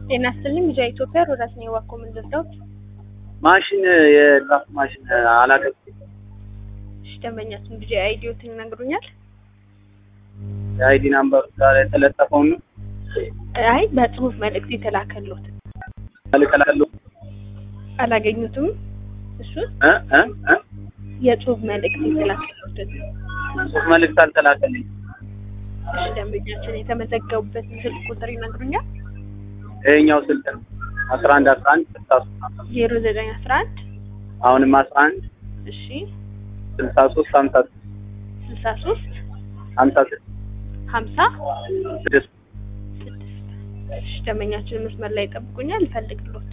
ጤና ይስጥልኝ ልጅ ኢትዮጵያ ሮዳስ ነው ዋኮ ምን ልርዳዎት? ማሽን የድራፍት ማሽን አላገብ እሺ ደንበኛችን ልጅ አይዲዮትን ይነግሩኛል? የአይዲ ናምበሩ ጋር የተለጠፈውን ነው አይ በጽሁፍ መልእክት የተላከሎት እልክላለሁ አላገኙትም? እሱን እ እ እ የጽሁፍ መልእክት የተላከሎትን ጽሁፍ መልእክት አልተላከልኝ። እሺ ደንበኛችን የተመዘገቡበትን ስልክ ቁጥር ይነግሩኛል? ይሄኛው ስልክ ነው አስራ አንድ አስራ አንድ ስልሳ ሶስት ዜሮ ዘጠኝ አስራ አንድ አሁንም አስራ አንድ እሺ ስልሳ ሶስት ሀምሳ ስልሳ ሶስት ሀምሳ ስድስት ሀምሳ ስድስት ስድስት እሺ ደንበኛችን መስመር ላይ ይጠብቁኛል ይፈልግሎት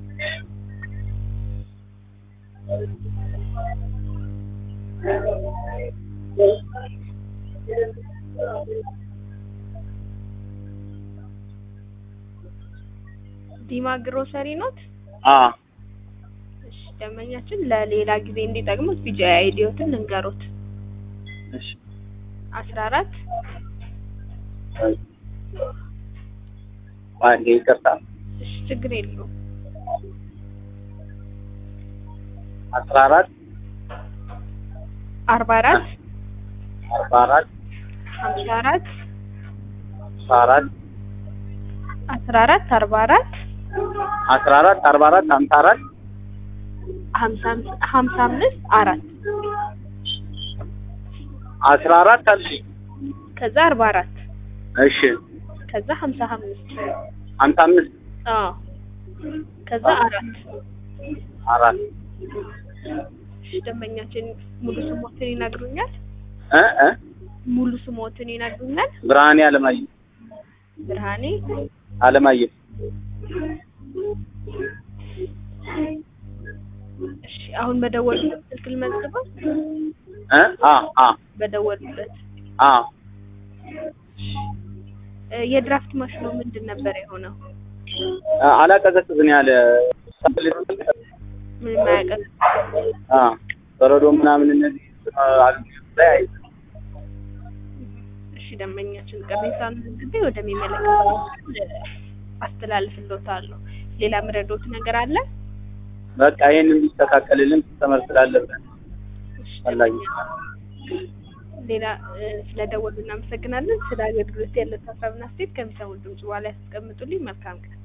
ዲማ ግሮሰሪ ኖት? አ እሺ ደንበኛችን ለሌላ ጊዜ እንዲጠቅሙት ቢጂአይ አይዲዮትን ልንገሮት እሺ አስራ አራት አንዴ ይቅርታ እሺ ችግር የለውም አስራ አራት አርባ አራት አርባ አራት ሀምሳ አራት አስራ አራት አስራ አራት አርባ አራት አስራ አራት አርባ አራት ሀምሳ አራት ሀምሳ አምስት ሀምሳ አምስት አራት አስራ አራት አልሽኝ ከዛ አርባ አራት እሺ ከዛ ሀምሳ አምስት ሀምሳ አምስት አዎ ከዛ አራት አራት እሺ ደንበኛችን ሙሉ ስሞትን ይነግሩኛል? እ እ ሙሉ ስሞትን ይነግሩኛል? ብርሃኔ አለማየሁ ብርሃኔ አለማየሁ እሺ አሁን በደወሉበት ስልክ ልመዝግበው? እ አ አ በደወሉበት አ እ የድራፍት ማሽኑ ምንድን ነበር የሆነው? አላቀዘቅዝን ያለ ምንም አያውቅም። አ በረዶ ምናምን እነዚህ አገልግሎት ላይ አይ እሺ ደንበኛችን ቅሬታውን መዝግቤ ወደሚመለከተው አስተላልፍልዎታለሁ። ሌላ ምረዶት ነገር አለ? በቃ ይሄን እንዲስተካከልልን ተመር ስላለብን እሺ ፈላጊ ሌላ እ ስለደወሉ እናመሰግናለን። ስለ አገልግሎት ያለ ሀሳብና አስተያየት ከሚሰሙት ድምጽ በኋላ ያስቀምጡልኝ። መልካም ቀን።